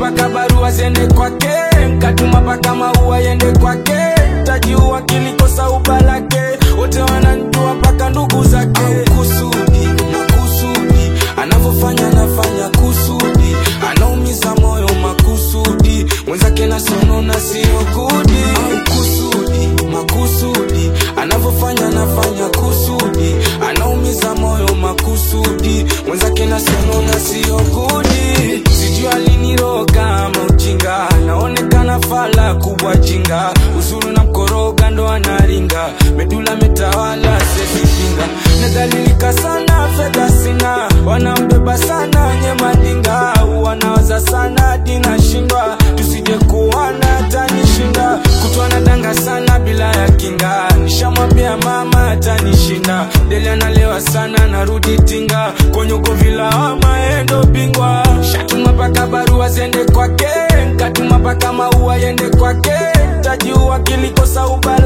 paka barua ziende kwake nkatuma paka maua yende kwake tajiua kilikosa ubalake wote wananjua paka ndugu zake kusudi makusudi anavyofanya anafanya kusudi anaumiza moyo makusudi mwenzake nasonona sio kudi kusudi makusudi anavyofanya anafanya kusudi anaumiza moyo makusudi mwenzake nasonona sio kudi sijui aliniroga ama ujinga naonekana fala kubwa jinga uzuru na mkoroga ndo anaringa medula metawala sesipinga nadhalilika sana fedha sina wanambeba sana nye madinga wanawaza sana dinashindwa tusije kuwana tanishinda kutwa nadanga sana bila ya kinga nishamwambia mama atanishinda deli analewa sana narudi tinga konyoko vilawama endo bingwa shatuma paka barua zende kwake nkatuma paka maua yende kwake tajiua kilikosa ubala